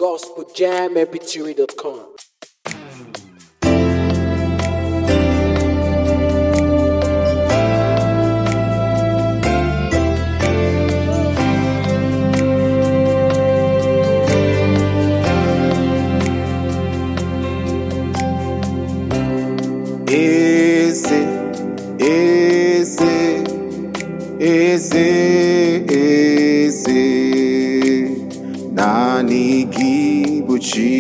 gospeljammpg.com. Eze, eze, eze, eze, naanị gị bụ chi.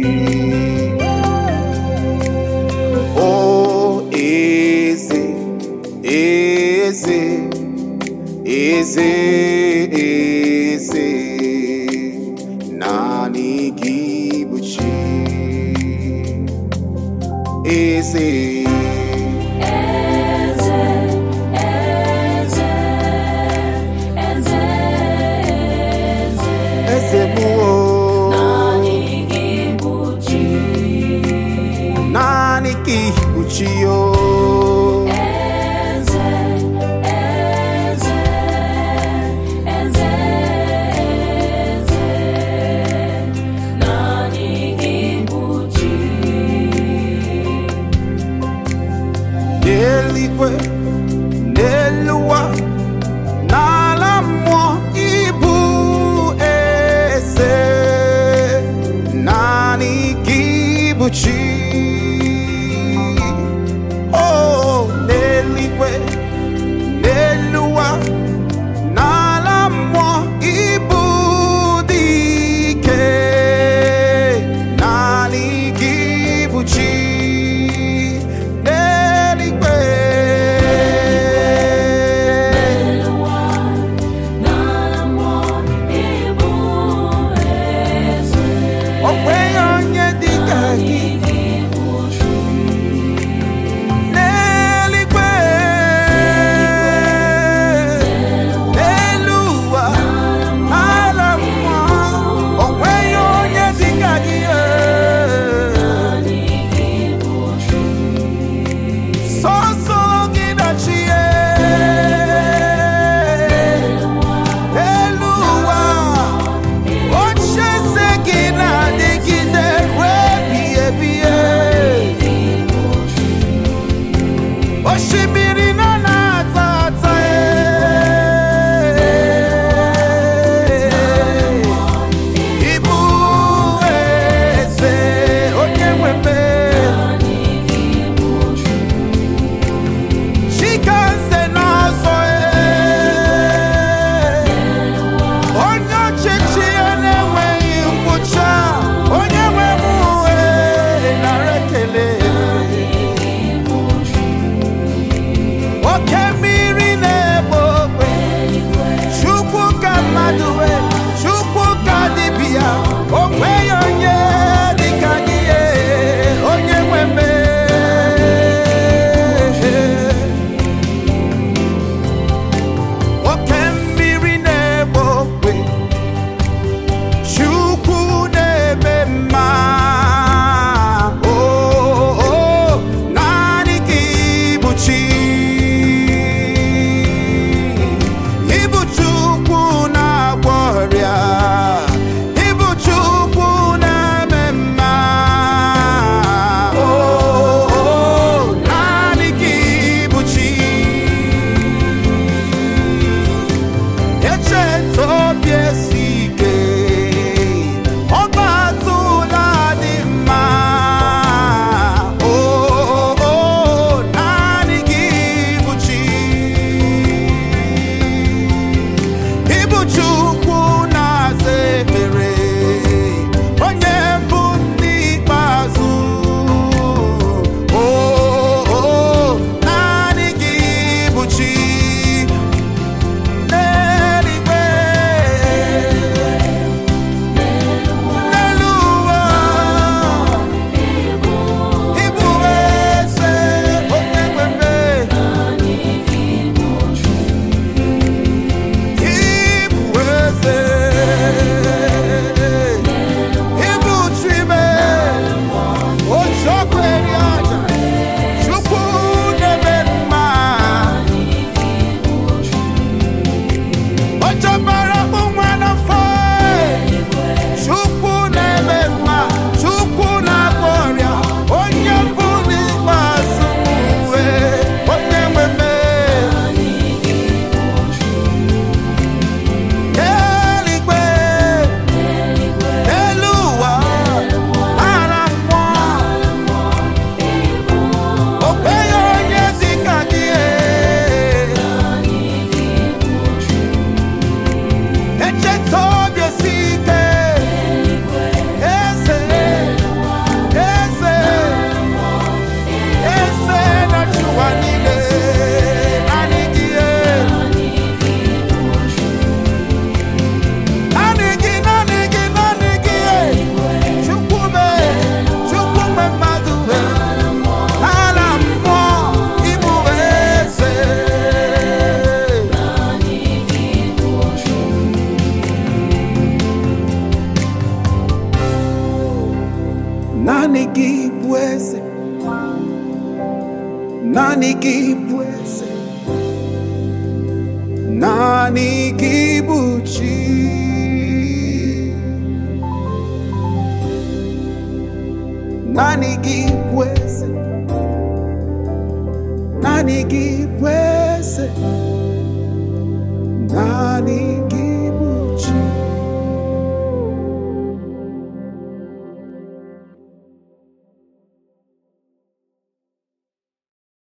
O eze, eze, eze, eze, naanị gị bụ chi. Eze. Eze, eze, eze, eze, Eze mụ o, naanị gị bụ chi. naanị gị bụ chi o. Eze, eze, eze, eze, naanị gị bụ chi. N'eluigwe, n'elu ụwa, n'ala mmụọ ịbụ eze. Naanị gị bụ chi. Oh, n'eluigwe, n'elu ụwa, n'ala mmụọ ịbụ dike. Naanị gị bụ chi. N'eluigwe. N'ụwa, n'ala mmụọ, ịbụ eze. O nweghị onye dị ka gị. naanị gị bụ eze naanị gị bụ eze naanị gị bụ chi naanị gị bụ eze naanị gị bụ eze naanị